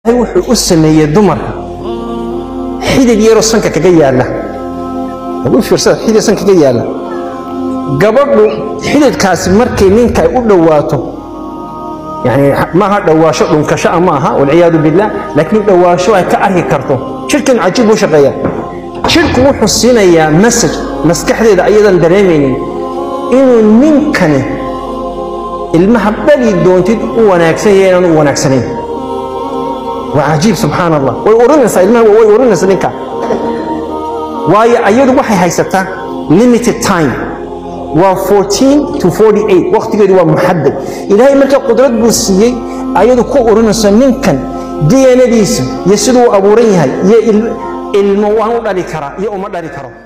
wuxuu u sameeyey dumarka xidid yaroo sanka kaga yaalla u fiirsada xidid sanka kaga yaalla gabadhu xididkaasi markay ninka ay u dhowaato yani maaha dhowaasho dhunkasho ma aha walciyaadu billah laakiin dhowaasho ay ka arki karto jidhkan cajiib buu shaqeeya jidhku wuxuu siinayaa message maskaxdeeda ayadan dareemaynin inuu ninkani ilmaha dhali doontid u wanaagsan yahay inaan u wanaagsanayn waa cajiib subxaan allah way urinaysaa ilmaha way urinaysaa ninka waayo ayadu waxay haysataa limited time waa 14 to 48 waqtigeedu waa muxadad ilaahay marka qudrad buu siiyey ayadu ku urinayso ninkan dnadiisa iyo siduu abuuran yahay iyo ilmo waan u dhali karaa iyo uma dhali karo